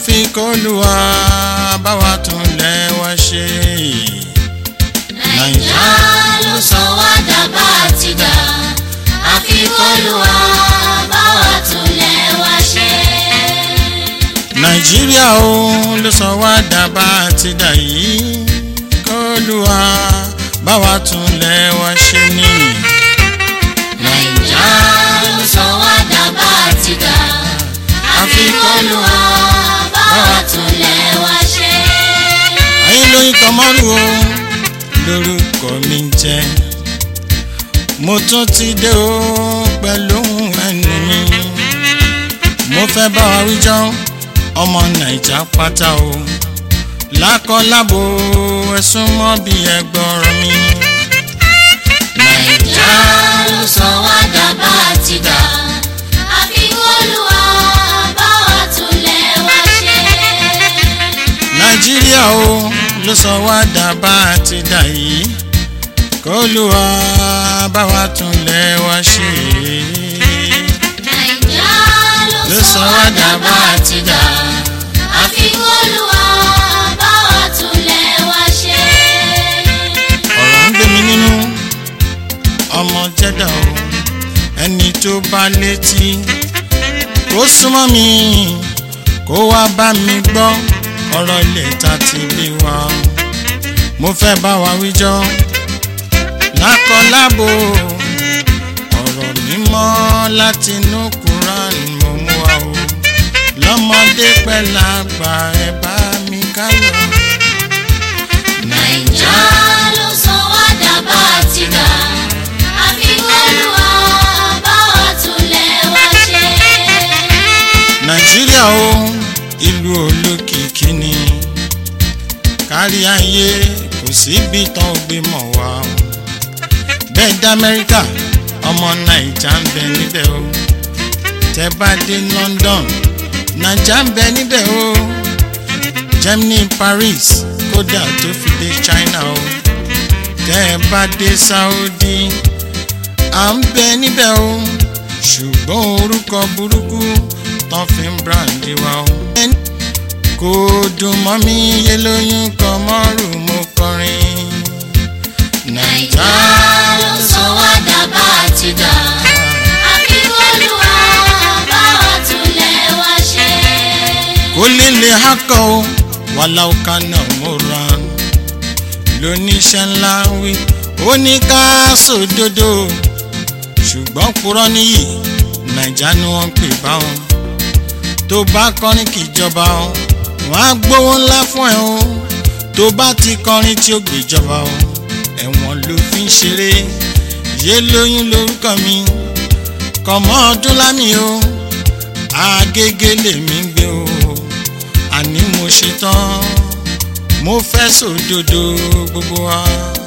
àfi kólúwa báwa tún lẹ̀ wá ṣe. nàìjà ló sọ wá dàbà àti dà àfi kólúwa báwa tún lẹ̀ wá ṣe. nàìjíríà o ló sọ wá dàbà àti dà yìí kólúwa báwa tún lẹ̀ wá ṣe ni. nàìjà ló sọ wá dàbà àti dà àfi kólúwa báwa tún lẹ̀ wá ṣe. ayé lóyún kọmọrù o lórúkọ mi ń jẹ́ mo tún ti dé o pẹ̀lú ohun ẹnu mi mo fẹ́ bá wa wíjọ́ ọmọ nàìjà pátá o lákọlábo ẹ̀sùn mọ́ bí ẹgbọ́rọ̀ mi. nàìjà ló sọ wá dàbà àti dà àfi kólúwa báwa tún lẹ̀ wá ṣe. nàìjíríà o ló sọ wá dàbá àti dà yìí kólúwa bá wa tún lẹ̀ wá ṣe. nàìjà ló sọ wá dàbà àti dà àfi kólúwa báwa tún lẹ̀ wá ṣe. ọ̀rọ̀ ń gbé mi nínú ọmọ jẹ́dà o ẹni tó bá létí kó súnmọ́ mi kó wá bá mi gbọ́ ọ̀rọ̀ ilé ta ti bí wa mo fẹ́ bá wa wíjọ́ lákọlábo ọ̀rọ̀ mímọ́ láti inú Quran mo mú wa o lọ́mọdé pẹ́ lágbà ẹ bá mi ká lọ. nàìjà ló sọ wá dàbà àti dà àfi kólúwa báwa tún lẹ̀ wá ṣe. nàìjíríà o ìlú olókìkí ni kárí ayé kò síbi tán ó gbé mọ̀ wá o bẹ́ẹ̀ dá amẹ́ríkà ọmọ nàìjà ń bẹ níbẹ̀ o tẹ́ bá dé london nàìjà ń bẹ níbẹ̀ o germany paris kódà tó fi dé china o tẹ́ bá dé saudi à ń bẹ níbẹ̀ o ṣùgbọ́n orúkọ burúkú tán fi ń brandi wa o. kò dùn mọ́ mi yé lóyún kan mọ́rù mo kọrin. nàìjà ló sọ wá dàbà àti dà àfi kólúwa báwa tún lẹ̀ wá ṣe. kó líle hákọ́ o wàhálà ọ̀ka náà mo ra lóníṣẹ́ ńlá wí ó ní ká sòdodo ṣùgbọ́n purọ́ níyì nàìjà ni wọ́n ń pè báwọn tó bá kọrin kìjọba o wọ́n á gbówó ńlá fún ẹ o tó bá ti kọrin tí ó gbèjọba o ẹ̀wọ̀n ló fi ń ṣeré yé lóyún lórúkọ mi kọ̀mọ́ ọdún lámì o agége lèmi ń gbé o àní mo ṣe tán mo fẹ́ sòdodo gbogbo wa.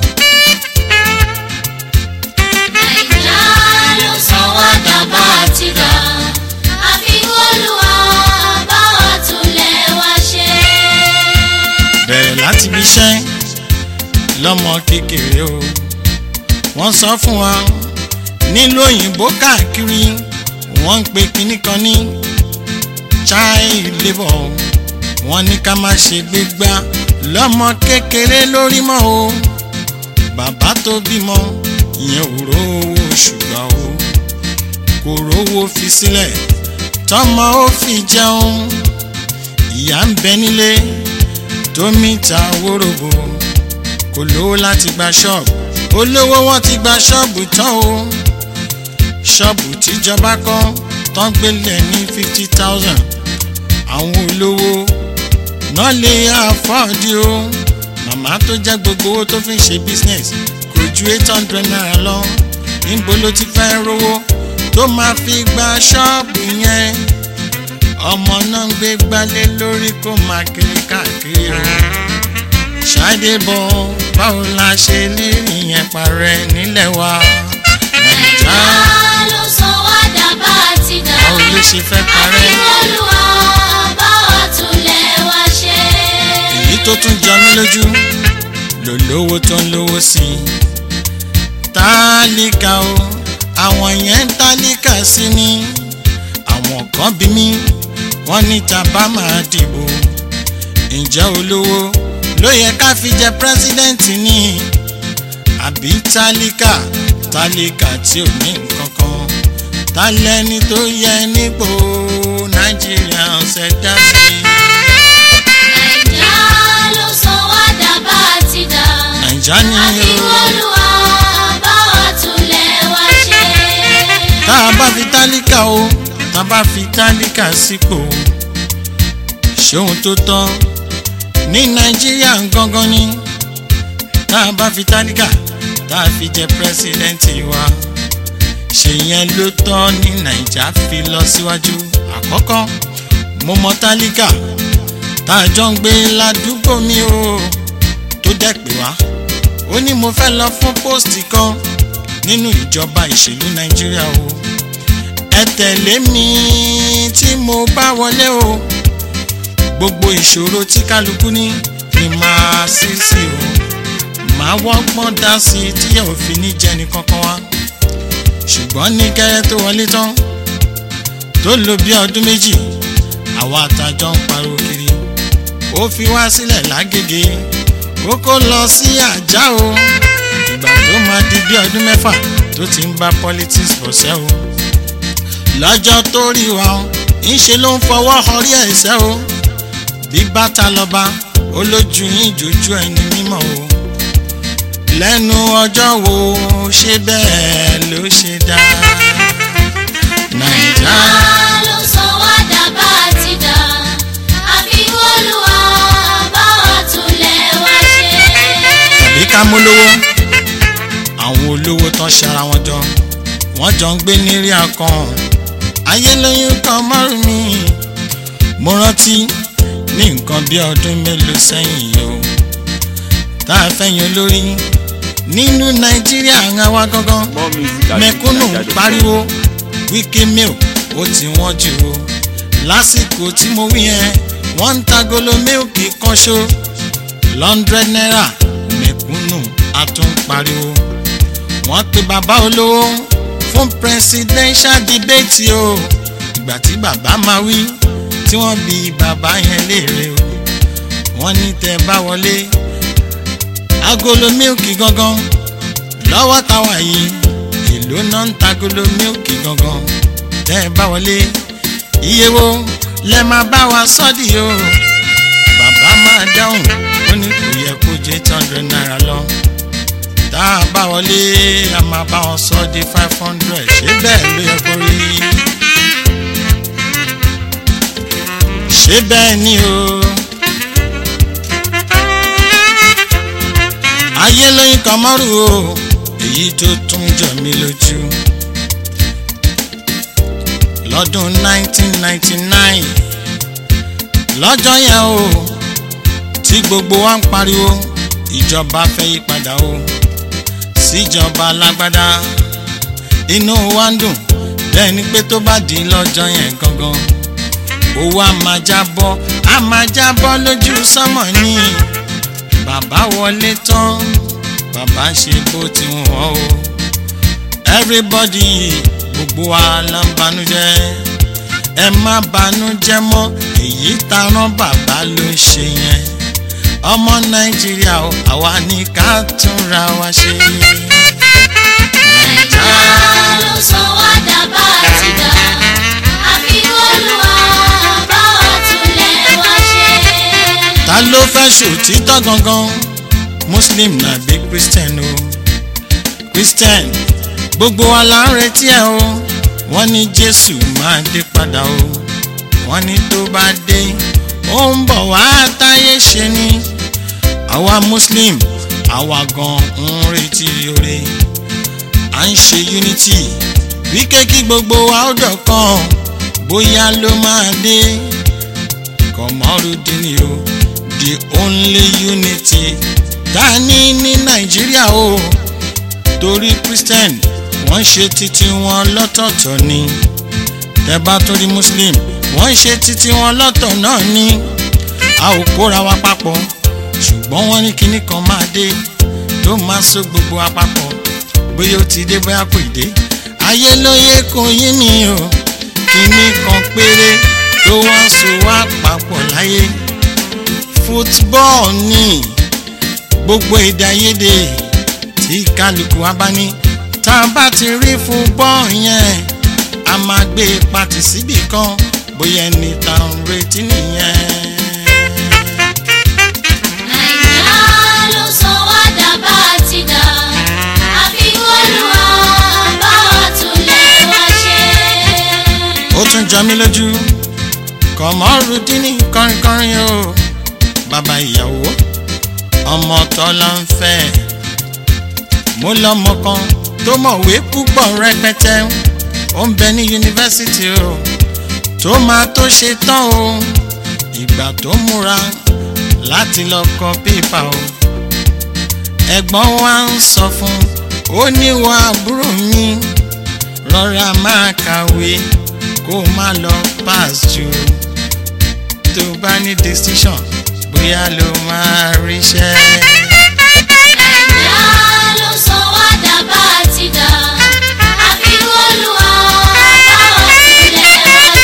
nàìjà ló sọ wá dàbà àti dà àfi kólúwa báwa tún lẹ̀ wá ṣe. bẹ̀rẹ̀ láti bí iṣẹ́ lọ́mọ kékeré o wọ́n sọ fún wa nílùú òyìnbó káàkiri wọ́n ń pe kinní kan ní child labour wọ́n ní ká má ṣe gbégbá lọ́mọ kékeré lórí mọ́ o bàbá tó bímọ ìyẹn ò rówó ṣùgbọ́n o kò rówó fi sílẹ̀ tọmọ ó fi jẹun ìyá ń bẹ nílé tómi ta wórobo kò lówó láti gba ṣọ́ọ̀bù olówó wọn ti gba ṣọ́ọ̀bù tán o ṣọ́ọ̀bù tíjọba kọ́ tán gbélé ní fifty thousand àwọn olówó náà lè àfọ́ọ̀dì o màmá tó jẹ́ gbogbo owó tó fi ń ṣe business kò ju eight hundred naira lọ níbo ló ti fẹ́ rówó tó máa fi gba ṣọ́ọ̀bù yẹn ọmọ náà ń gbé gbálé lórí kó máa kiri káàkiri o ṣáde bọ̀ báwo la ṣe lè ìyẹn parẹ́ nílẹ̀ wa nàìjà nàìjà ló sọ wá dàbà àti dà báwo ló ṣe fẹ́ àfi parẹ́ kólúwa báwa tún lẹ̀ wá ṣe. èyí tó tún jọ mí lójú lò lówó tó ń lówó sí i tálíkà o àwọn yẹn ń tálíkà sí ni àwọn kan bí mi wọ́n ní tàbá máa dìbò ǹjẹ́ olówó ló yẹ ká fi jẹ pírẹ́sídẹ́ǹtì ni àbí tálíkà tálíkà tí ò ní nǹkan kan ta lẹni tó yẹ nípò nàìjíríà ọ̀sẹ̀ dá sí i. Nàìjà ló sọ wá dà bá a ti dà. nàìjà ni Àfi o Olúwa bá wa túnlẹ̀ wá ṣe. tá a bá fi tálíkà o tá a bá fi tálíkà sípò ṣé ohun tó tọ́ ní nàìjíríà gangan ni tá a bá fi tálíkà tá a fi jẹ pírẹsidẹ́ǹtì wa ṣe yẹn ló tọ́ ní nàìjà fi lọ síwájú àkọ́kọ́ mo mọ tálíkà tá a jọ ń gbé ládùúgbò mi o tó dẹ̀ pé wá ó ní mo fẹ́ lọ fún póòsì kan nínú ìjọba ìṣèlú nàìjíríà o ẹ tẹ̀lé mi tí mo bá wọlé o gbogbo ìṣòro tí kálukú ní ni màá sí sí o màá wọ́gbọ́n dá sí i tí yóò fi ní jẹni kankan wá ṣùgbọ́n ní kẹ́rẹ́ tó wọlé tán tó lò bí ọdún méjì àwa àtàjọ ń pariwo kiri ó fi wá sílẹ̀ lágége ó kó lọ sí àjà o ìgbà tó máa di bí ọdún mẹ́fà tó ti ń bá politics bọ̀ sẹ́ o lọ́jọ́ tó rí wa o ńṣe ló ń fọwọ́ họrí ẹ̀sẹ̀ o bí bàtà lọ́ba olójú yín jójú ẹni mímọ́ o lẹ́nu ọjọ́ wo ṣé bẹ́ẹ̀ ló ṣe dá nàìjà Nàìjà ló sọ wá dà bá a ti dà. Àfi Olúwa bá wa túnlẹ̀ wá ṣe. tàbí ká mólówó àwọn olówó tán ṣara wọn jọ wọ́n jọ ń gbé nírí akàn ayé lóyún kan márùn mi mo rántí ní nǹkan bí ọdún mélòó sẹ́yìn yìí o tá a fẹ́yìn olórí nínú nàìjíríà ń wá gángan More music at mẹ̀kúnnù ń Nigeria.com. pariwo wíkí milk ó ti wọ́n jù o lásìkò tí mo wí yẹn wọ́n ń ta golo mílkì kan ṣo lọ́ndrẹ́d náírà mẹ̀kúnnù a tún ń pariwo wọ́n pe bàbá olówó fún presidential debate o ìgbà tí bàbá máa wí tí wọ́n bi bàbá yẹn léèrè o wọ́n ní tẹ́ bá wọlé agolo mílkì gangan lọ́wọ́ táwa yìí èló náà ń tagolo mílkì gangan tẹ́ ẹ bá wọlé iye wo lẹ máa bá wa sọ́ọ̀dì o bàbá máa dáhùn ó ní kò yẹ kó jẹ́ eight hundred naira lọ tá a bá wọlé a máa bá wọn sọ di five hundred ṣé bẹ́ẹ̀ ló yẹ kó rí ṣé bẹ́ẹ̀ ni o. ayé lóyún kan mọ́rù o èyí tó tún jọ mí lójú. lọ́dún 1999 lọ́jọ́ yẹn o tí gbogbo wa ń pariwo ìjọba fẹ́ yí padà o síjọba alágbádá inú wa ń dùn bẹ́ẹ̀ ni pé tó bá di lọ́jọ́ yẹn gangan owó a máa jábọ́ a máa jábọ́ lójú sánmọ̀ ni bàbá wọlé tán bàbá ṣe bó ti wọ́n o everybody gbogbo wa la ń banújẹ́ ẹ má banújẹ́ mọ́ èyí tá rán bàbá ló ṣe yẹn ọmọ nàìjíríà o àwa ní ká túnra wa ṣe. Nàìjà ló sọ wá dà bá a ti dà. Àfi Olúwa bá wa túnlẹ̀ wá ṣe. ta ló fẹ́ ṣòtítọ́ gangan muslim nàbí christian o christian gbogbo wa la ń retí ẹ o wọ́n ní jésù máa dé padà o wọ́n ní tó bá dé ó ń bọ̀ wá táyé ṣe ni àwa muslim àwa gan ń retí oore à ń ṣe unity wíkẹ́ kí gbogbo wa ó dọ̀kan bóyá ló máa dé kọmọrúdínì o the only unity tá a ní ní nàìjíríà o torí christian wọ́n ṣe títí wọn lọ́tọ̀ọ̀tọ̀ ni tẹ́ bá tó rí muslim wọ́n ṣe títí wọn lọ́tọ̀ náà ni a ò kóra wa papọ̀ ṣùgbọ́n wọ́n ní kinní kan máa dé tó máa so gbogbo wa papọ̀ bóyá ó ti dé bóyá kò ì dé ayé lóye kò yí mi o kinní kan péré tó wọ́n so wá papọ̀ láyé football ní gbogbo èdè àìyedè tí kálukú wa bá ní tá a bá ti rí football yẹn a máa gbé pati síbì kan bóyá ẹni tá a ń retí nìyẹn. Nàìjíríà ló sọ wá dà bá a ti dà. Àfi Olúwa bá wa túnlẹ̀ wá ṣe. ó tún jọ mí lójú kọmọrùdínì kọrinkọrin o bàbá ìyàwó ọmọ tọ́lá ń fẹ́ mo lọ́mọ kan tó mọ̀wé púpọ̀ rẹpẹtẹ ó ń bẹ ní yunifásitì o tó máa tó ṣe tán o ìgbà tó múra láti lọ kọ pépà o ẹ̀gbọ́n wa ń sọ fún ó níwọ̀ àbúrò mi rọra máa kàwé kó o má lọ pass jù tó bá ní decision bóyá ló máa ríṣẹ́. Nàìjíríà ló sọ wá dà bá a ti dà. Àfi Olúwa bá wa túnlẹ̀ wá ṣe.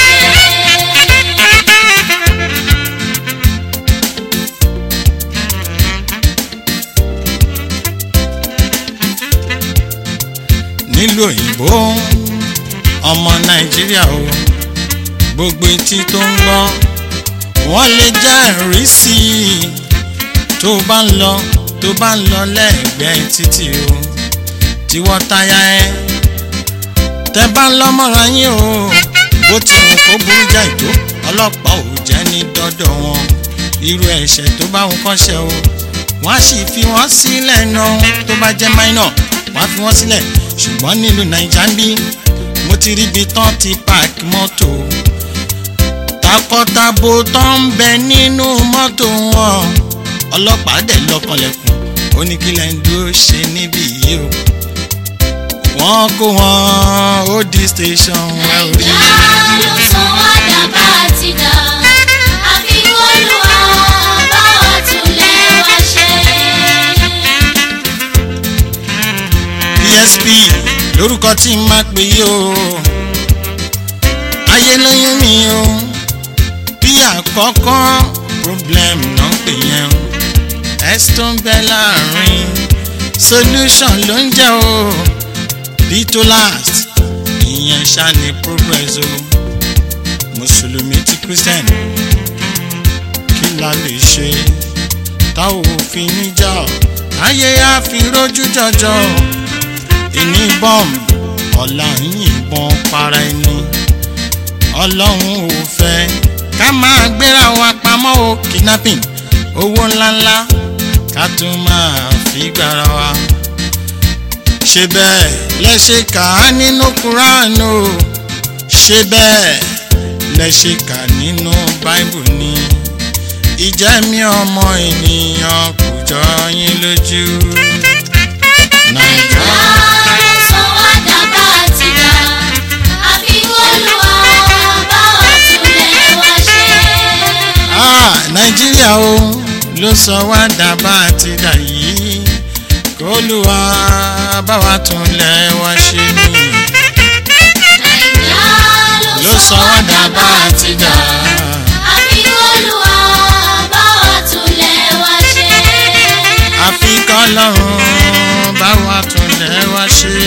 nílùú òyìnbó ọmọ nàìjíríà o gbogbo etí tó ń gbọ́ wọ́n lè jẹ́rìí sí i tó bá ń lọ tó bá ń lọ lẹ́gbẹ̀ẹ́ títì o tiwọ́ táyà ẹ tẹ bá ń lọ mọ́ra yín o bó ti wù kó burú jáì tó ọlọ́pàá ò jẹ́ ní dọ́dọ̀ wọn irú ẹ̀ṣẹ̀ tó bá wọn kọ́ṣẹ́ o wọ́n á sì fi wọ́n sílẹ̀ náà tó bá jẹ́ minor wọ́n á fi wọ́n sílẹ̀ ṣùgbọ́n nílùú naija ń bí mo ti rí ibi tán ti park mọ́tò takọtabo tó ń bẹ nínú mọ́tò wọn ọlọ́pàá dẹ̀ lọ́kànlẹ̀kùn ó ní kí lẹ́yìn dúró ṣe níbí yìí o wọ́n kó wọn ó di station wẹ́ orí. Nàìjíríà ló sọ wá dà bá a ti dà. Àfi Olúwa bá wa túnlẹ̀ wá ṣe. psp lórúkọ tí n máa pè yí o ayé lóyún mi o bí àkọ́kọ́ problem náà pè yẹn o s tó ń bẹ láàrin solution ló ń jẹ́ o b tó last ìyẹn ṣá ni progress o mùsùlùmí ti christian kí la lè ṣe táwọn òfin níjà ayé á fi rójú jọjọ ìní bọ́ọ̀mù ọ̀la ń yìnbọn para ẹni ọlọ́run ò fẹ́ ká máa gbéra wa pamọ́ o kidnapping owó ńláńlá ká tún máa fi gbára wa ṣe bẹ́ẹ̀ lẹ́ṣẹ̀ kà á nínú Quran o ṣe bẹ́ẹ̀ lẹ́ṣẹ̀ kà nínú Bible ni ìjẹ́mi ọmọ ènìyàn kò jọ yín lójú. Nàìjíríà. Nàìjíríà ló sọ wá dà bá a ti dà. Àfi Olúwa bá wa túnlẹ̀ wá ṣe. Ah, nàìjíríà o ló sọ wá dà bá a ti dà yìí kólúwa bá wa tún lẹ̀ wá ṣe ni Nàìjíríà ló sọ wá dà bá a ti dà Àfi Olúwa bá wa túnlẹ̀ wá ṣe. àfi kọ́lọ́run bá wa tún lẹ̀ wá ṣe.